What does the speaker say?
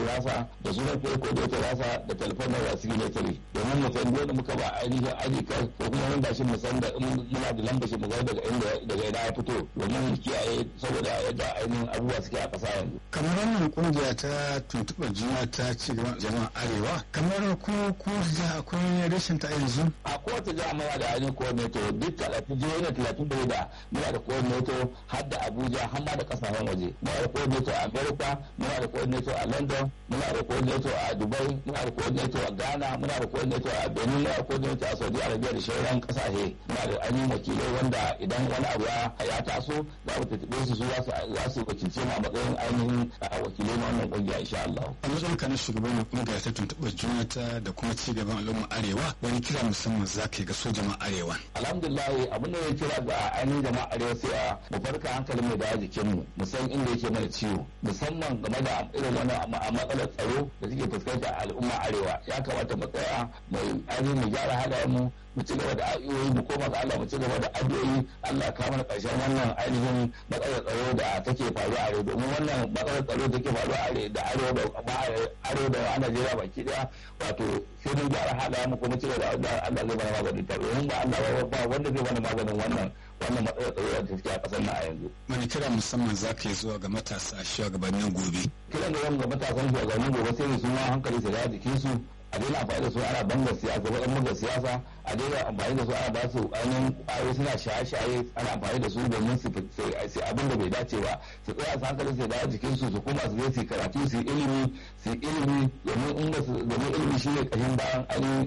nasa da sunan fiye coordinator nasa da telefon na signatory domin mu san dole muka ba ainihin ID card ko kuma wanda shi mu san da muna da lambar shi mu ga daga inda daga ina ya fito domin mu kiyaye saboda yadda ainihin abubuwa suke a ƙasa yanzu. kamar wannan kungiya ta tuntuɓar juna ta ci gaban jama'a arewa kamar ko ko jiha akwai rashin ta yanzu. a kowace jiha muna da ainihin coordinator duk talatin jihohi na talatin da da muna da coordinator har da abuja har ma da kasashen waje muna da coordinator a america muna da coordinator a london muna da coordinator a dubai muna da coordinator a ghana muna da coordinator a benin muna da coordinator a saudi arabia da sauran kasashe muna da ainihin wakilai wanda idan wani abu ya taso za mu tattaɓe su su za su wakilce mu a matsayin ainihin wakilai na wannan kungiya insha Allah. a matsayin ka na shugaban kungiyar ta tuntuɓar juna ta da kuma ci gaban al'umma arewa wani kira musamman za ka yi ga so jama'a arewa. alhamdulillah abin da ya kira ga ainihin jama'a arewa sai a mu farka hankalin mu da jikin mu mu san inda yake mana ciwo musamman game da irin wannan matsalar tsaro da suke fuskanta a al'umma arewa ya kamata mu tsaya mu ainihin mu gyara halayen mu mu ci gaba da addu'o'i mu koma ga Allah mu ci gaba da addu'o'i Allah ka mana karshen wannan ainihin matsalar tsaro da take faruwa a arewa domin wannan matsalar tsaro take faruwa a da arewa da arewa da a Najeriya baki daya wato sai mun gyara halayen mu kuma ci gaba da Allah zai mana maganin ta domin ba Allah ba wanda zai mana maganin wannan wannan matsalar tsaro da take a kasar nan a yanzu. Wani kira musamman za ka yi zuwa ga matasa shugabannin gobe. Kiran da wani ga matasan shugabannin gobe sai su ma hankali su da jikinsu a daina amfani da su ana banga siyasa ba banga siyasa a daina amfani da su ana ba su ainihin ƙwayoyi suna shaye-shaye ana amfani da su domin su sai abin da bai dace ba su tsaya su hankali su dawo jikin su su kuma su je su karatu su ilimi su ilimi domin ilimi shine kashin bayan ainihin